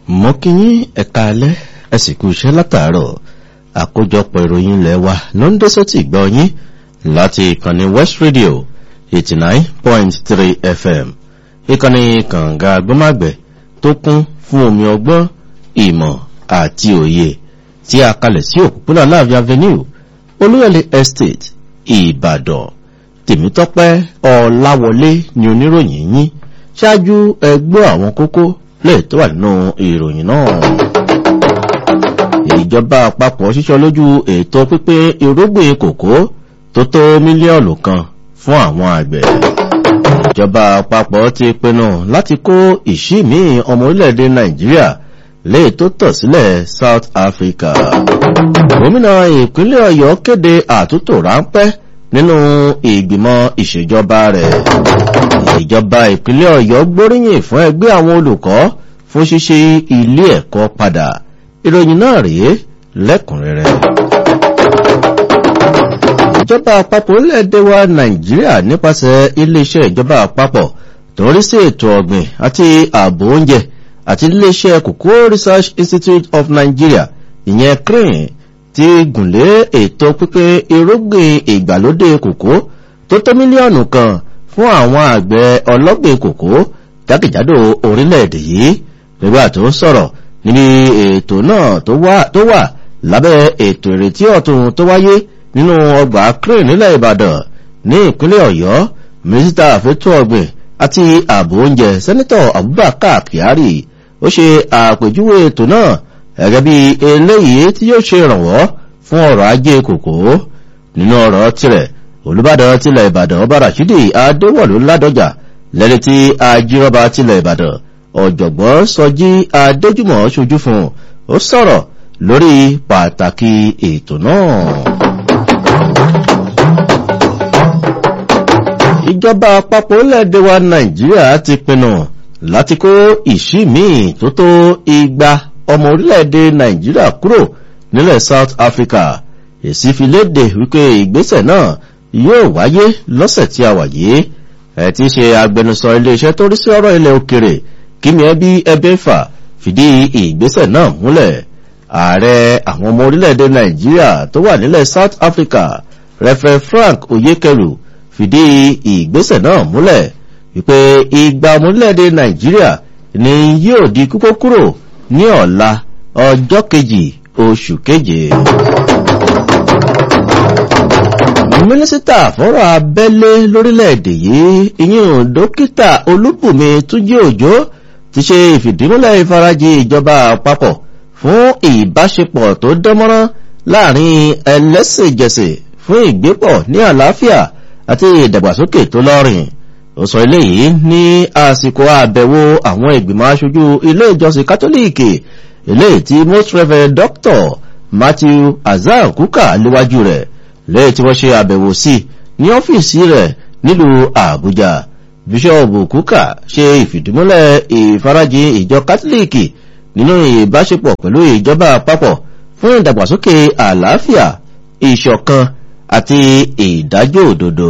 mo kí yín ẹ̀ka alẹ́ ẹ sì kú iṣẹ́ látàárọ̀ àkójọpọ̀ ìròyìn ilẹ̀ wa ló ń dé sọ́tì gbọ́ yín láti ìkànnì west radio eighty nine point three fm ìkànnì kànga agbọ́màgbẹ̀ tó kún fún omi ọgbọ́n ìmọ̀ àti òye tí a kalẹ̀ sí òpópónà láàfin avenue olúyọ̀lé estate ìbàdàn tèmítọ́pẹ́ ọ̀làwọlé ni oníròyìn yín ṣáájú ẹgbọ́ àwọn kókó lè tó wà nínú ìròyìn náà ìjọba àpapọ̀ ṣíṣọ́ lójú ètò pípín irúgbìn kòkó tó tó mílíọ̀nù kan fún àwọn àgbẹ̀ ìjọba àpapọ̀ ti pinnu láti kó ìṣí míì ọmọ orílẹ̀-èdè nàìjíríà lè tó tọ̀ sílẹ̀ south africa gómìnà ìpínlẹ̀ ọ̀yọ́ kéde àtúntò ráńpẹ́ nínú ìgbìmọ̀ ìṣèjọba rẹ̀ ìjọba ìpínlẹ̀ ọ̀yọ́ gbóríyìn fún ẹgbẹ́ àwọn olùkọ́ fún ṣíṣe ilé ẹ̀kọ́ padà ìròyìn náà rèé lẹ́kùnrẹ́rẹ́ ìjọba àpapọ̀ orílẹ̀-èdè wa nàìjíríà nípasẹ̀ iléeṣẹ́ ìjọba àpapọ̀ tó ń rí sí ètò ọ̀gbìn àti ààbò oúnjẹ àti iléeṣẹ́ kòkó research institute of nigeria ìyẹn crane ti gùnlé ètò pípín irúgbìn ìgbàlódé kòkó tó tó mílíọ̀nù kan fún àwọn àgbẹ̀ ọlọ́gbìn kòkó jákèjádò orílẹ̀-èdè yìí nígbà tó ń sọ̀rọ̀ níbi ètò náà tó wà lábẹ́ ètò ìrètí ọ̀tún tó wáyé nínú ọgbà crane nílẹ̀ ìbàdàn ní ìpínlẹ̀ ọ̀yọ́ mínísítà àfẹ́tò ọ̀gbìn àti ààbò oúnjẹ sẹ́nitọ̀ abubakar kyari ó ṣe àpèjúwe ètò náà gẹ́gẹ́ bí eléyìí tí yóò ṣe ìrànwọ́ fún ọrọ̀ ajé kòkó nínú ọ̀rọ̀ tirẹ̀ olùbàdàn tilẹ̀ ìbàdàn ọba rashidi adéwọ̀lú ládọjà lẹ́ni tí ajírọ́ba tilẹ̀ ìbàdàn ọ̀jọ̀gbọ́n sọjí adéjúmọ̀ ṣojú fún ó sọ̀rọ̀ lórí pàtàkì ètò náà. ìjọba àpapọ̀ orílẹ̀-èdè wa nàìjíríà ti pinnu láti kó ìṣí míì tó tó igba ọmọ orílẹ̀-èdè nàìjíríà kúrò nílẹ̀ south africa èsì fi léde wípé ìgbésẹ̀ náà yóò wáyé lọ́sẹ̀ tí a wà yìí ẹ̀ ti ṣe agbẹnusọ iléeṣẹ́ tó rí sí ọ̀rọ̀ ilẹ̀ òkèrè kíni ẹbí ẹbẹ́fà fìdí ìgbésẹ̀ náà múlẹ̀ ààrẹ àwọn ọmọ orílẹ̀-èdè nàìjíríà tó wà nílẹ̀ south africa reverend frank oyekeru fìdí ìgbésẹ̀ náà múlẹ̀ wípé ìgbà ọmọ orílẹ̀-èdè nàìjíríà ni yóò di kúkó kúrò ní ọ̀la ọjọ́ kejì oṣù keje. mínísítà fọ́rọ̀ abẹ́lé lórílẹ̀‐èdè yìí ìyún dókítà olúbùnmi túnjí òjò ti ṣe ìfìdímúlẹ̀ ìfarajì ìjọba àpapọ̀ fún ìbáṣepọ̀ tó dánmọ́rán láàrin ẹlẹ́sìnjẹsìn fún ìgbépọ̀ ní àlàáfíà àti ìdàgbàsókè tó lọ́rìn ó sọ eléyìí ní àsìkò àbẹ̀wò àwọn ìgbìmọ̀ aṣojú ilé ìjọsìn kátólíìkì eléyìí tí most reverend doctor matthew azan kuka léwájú rẹ̀ lẹ́yìn tí wọ́n ṣe àbẹ̀wò sí ní ọ́fíìsì rẹ̀ nílùú àbújá bíṣọ́ọ̀bù kuka ṣe ìfìdímúlẹ̀ ìfarajì ìjọ kátólíìkì nínú ìbáṣepọ̀ pẹ̀lú ìjọba àpapọ̀ fún ìdàgbàsókè àlàáfíà ìṣọ̀kan àti ìdájọ́ òdodo.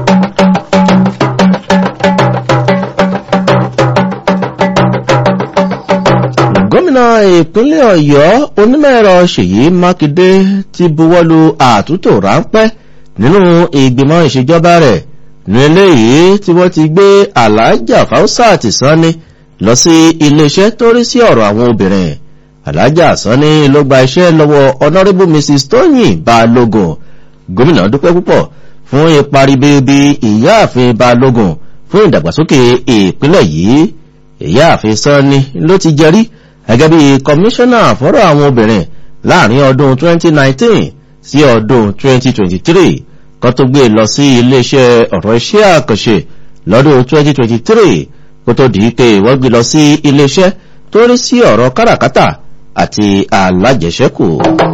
gómìnà ìpínlẹ̀ ọ̀yọ́ onímọ̀-ẹ̀rọ ṣèyí mákindé ti buwọ́lu àtúntò ráńpẹ́ nínú ìgbìmọ̀ ìṣèjọba rẹ̀ ní eléyìí tí wọ́n ti gbé alájà fáwọ́sàtì sanni lọ sí iléeṣẹ́ tó rí sí ọ̀rọ̀ àwọn obìnrin alájà sanni ló gba iṣẹ́ lọ́wọ́ honourable mrs tóyìn balógun gómìnà dúpẹ́ púpọ̀ fún ipa ribiribi ìyáàfin balógun fún ìdàgbàsókè ìpínlẹ̀ yìí ìyáàfin sanni ló ti jẹrí gẹ́gẹ́ bí kọmíṣánná fọ́rọ̀ àwọn obìnrin láàrin ọdún 2019 sí ọdún 2023 kan tó gbé lọ sí iléeṣẹ́ ọ̀rọ̀ iṣẹ́ àkànṣe lọ́dún 2023 kó tó dìí pé wọ́n gbé lọ sí iléeṣẹ́ tó rí sí ọ̀rọ̀ káràkátà àti alájẹsẹ́kù.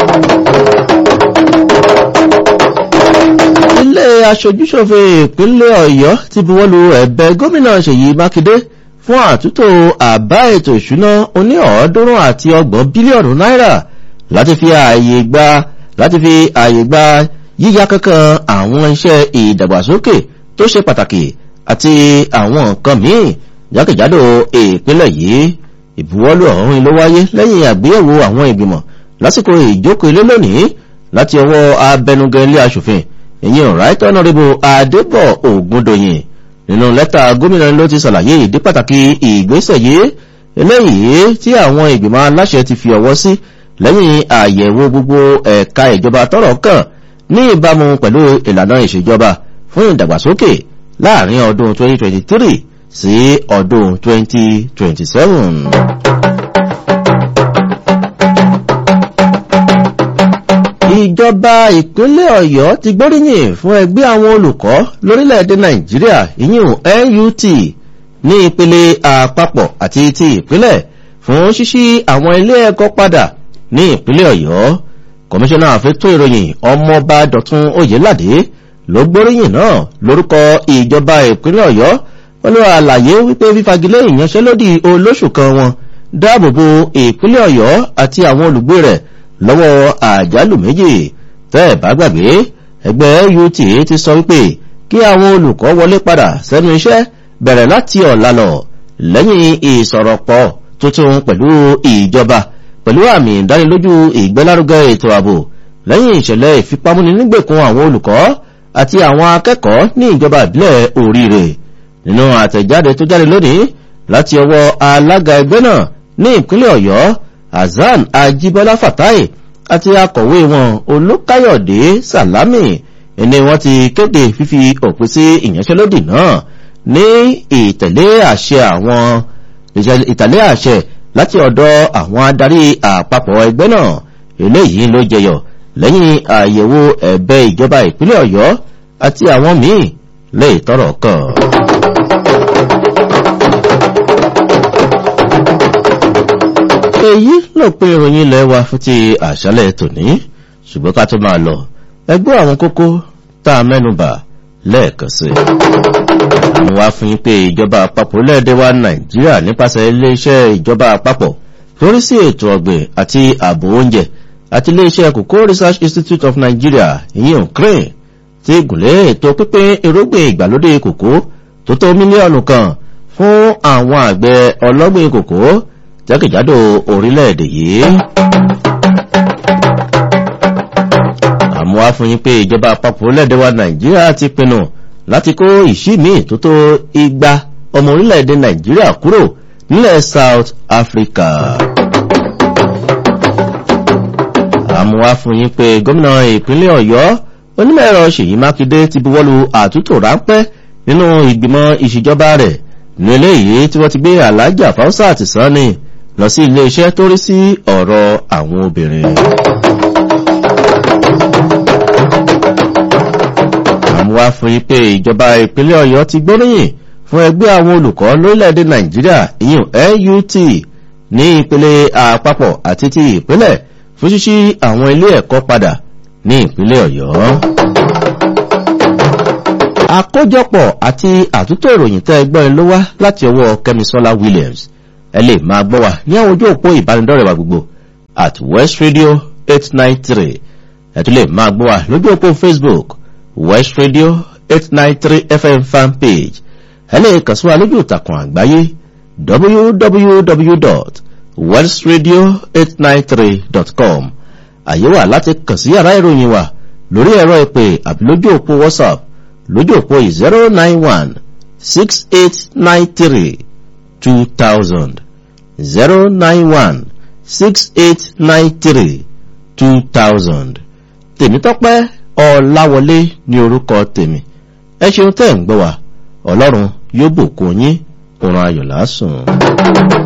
ilé aṣojúṣòfin ìpínlẹ̀ ọ̀yọ́ ti buwọ́lu ẹ̀bẹ̀ gómìnà ṣèyí mákindé fún àtúntò àbá ètò ìṣúná oní ọ̀ọ́dúnrún àti ọgbọ̀n bílíọ̀nù náírà láti fi ààyè gba láti fi ààyè gba yíya kankan àwọn iṣẹ́ ìdàgbàsókè tó ṣe pàtàkì àti àwọn nǹkan míì jákèjádò ìpínlẹ̀ yìí ìbuwọ́lù ọ̀hún ló wáyé lẹ́yìn àgbéyẹ̀wò àwọn ìgbìmọ̀ lásìkò ìjókòó ilé lónìí láti ọwọ́ abẹnugan ilé asòfin ìyẹn right honourable adébọ̀ ògúndòyìn nínú lẹ́tà gómìnà ló ti ṣàlàyé ìdí pàtàkì ìgbésẹ̀ yìí eléyìí tí àwọn ìgbìmọ̀ aláṣẹ ti fi ọwọ́ sí lẹ́yìn àyẹ̀wò gbogbo ẹ̀ka ìjọba tọ́rọ̀ kàn ní ìbámu pẹ̀lú ìlànà ìṣèjọba fún ìdàgbàsókè láàrin ọdún 2023 sí ọdún 2027. ìjọba ìpínlẹ̀ ọ̀yọ́ ti gbóríyìn fún ẹgbẹ́ àwọn olùkọ́ lórílẹ̀‐èdè nàìjíríà ìyún nut ní ìpele àpapọ̀ àti ti ìpínlẹ̀ fún ṣíṣí àwọn ilé ẹ̀kọ́ padà ní ìpínlẹ̀ ọ̀yọ́ kọmíṣánná àfẹ́tò ìròyìn ọmọọba dọ̀tún oyèládé ló gbóríyìn náà lórúkọ ìjọba ìpínlẹ̀ ọ̀yọ́ pẹ̀lú àlàyé wípé fífagilé ìyanṣẹ́lódì olóṣù kan wọn dáàbòbò ìpínlẹ̀ ọ̀yọ́ àti àwọn olùgbé rẹ̀ lọ́wọ́ àjálù méjì tẹ́ ẹ̀ bá gbàgbé ẹgbẹ́ ut ti sọ wípé kí àwọn olùkọ́ wọlé padà sẹ́nu iṣẹ́ bẹ̀rẹ̀ láti ọ̀la lọ lẹ́yìn ìsọ̀rọ̀pọ̀ tuntun pẹ̀lú ìjọba pẹ̀lú àmì ìdánilójú ìgbélárugẹ ètò ààbò lẹ́yìn ìṣẹ̀lẹ̀ ìfipámúni nígbèkùn àwọn olùkọ́ àti àwọn akẹ́kọ̀ọ́ ní ìjọba ìbílẹ̀ oríire nínú àtẹ̀jáde tó jáde lónìí láti ọwọ́ alága ẹgbẹ́ náà ní ìpínlẹ̀ ọ̀yọ́ hasan ajibola fatai àti akọ̀wé wọn olókáyọ̀dé salami ẹni wọ́n ti kéde fífi òpin sí ìyanṣẹ́lódì náà ní ìtẹ̀lé àṣẹ àwọn ìtẹ̀lé àṣẹ láti ọ̀dọ̀ àwọn adarí àpapọ̀ ẹgbẹ́ náà eléyìí ló jẹyọ lẹ́yìn àyẹ̀wò ẹ̀bẹ̀ ìjọba ìpínlẹ̀ ọ̀yọ́ àti àwọn míì lè tọrọ kàn. èyí ló pé ìròyìn ilẹ̀ wa fún ti àṣálẹ̀ tòní ṣùgbọ́n ká tó máa lọ ẹgbẹ́ àwọn kókó tá a mẹ́nubà lẹ́ẹ̀kan sí. àwọn wá fún yín pé ìjọba àpapọ̀ lẹ́ẹ̀dẹ́ wa nàìjíríà nípasẹ̀ iléeṣẹ́ ìjọba àpapọ̀ torí sí ètò ọ̀gbìn àti ààbò oúnjẹ àti iléeṣẹ́ kòkó research institute of nigeria ìyẹn crane ti gùnlé ètò pípín irúgbìn ìgbàlódé kòkó tó tó mílíọ̀nù kan fún àwọn àgbẹ̀ ọlọ́gbìn kòkó jákèjádò orílẹ̀-èdè yìí. àmọ́ wá fún yín pé ìjọba àpapọ̀ orílẹ̀-èdè wa nàìjíríà ti pinnu láti kó ìṣí míì tó tó igba ọmọ orílẹ̀-èdè nàìjíríà kúrò nílẹ̀ south africa. àmọ́ wá fún yín pé gómìnà ìpínlẹ̀ ọ̀yọ́ onímọ̀ ẹ̀rọ ṣèyí mákindé ti buwọ́lu àtúntò ráńpẹ́ nínú ìgbìmọ̀ ìṣèjọba rẹ̀ ní eléyìí tí wọ́n ti gbé alájà fáwọ́sà sani lọ sí ilé iṣẹ́ tó rí sí ọ̀rọ̀ àwọn obìnrin. àwọn wá fún yí pé ìjọba ìpínlẹ̀ ọ̀yọ́ ti gbóríyìn fún ẹgbẹ́ àwọn olùkọ́ lórílẹ̀‐èdè nàìjíríà ìyún nut ní ìpele àpapọ̀ àti ti ìpínlẹ̀ fún ṣíṣí àwọn ilé ẹ̀kọ́ padà ní ìpínlẹ̀ ọ̀yọ́. àkójọpọ̀ àti àtúntò ìròyìn tẹ́ ẹgbọ́n ló wá láti ọwọ́ kẹ́misọ́lá williams ẹ lè máa gbọ́ wa ní àwọn ojú òpó ìbánidọ́rẹ̀ wa gbogbo at west radio eight nine three ẹ tún lè máa gbọ́ wa lójú òpó facebook west radio eight nine three fm fan page ẹ lè kàn sí wa lójú ìtàkùn àgbáyé www.westradio893.com àyè wà láti kàn sí yàrá ìròyìn wa lórí ẹ̀rọ ìpè àbí lójú òpó whatsapp lójú òpó zero nine one six eight nine three two thousand zero nine one six eight nine three two thousand tèmítọ́pẹ́ ọ̀làwọlé ní orúkọ tèmi ẹ ṣeun tẹ́ ń gbọ́ wa ọlọ́run yóò bùkún yín òrùn ayọ̀ lásùn.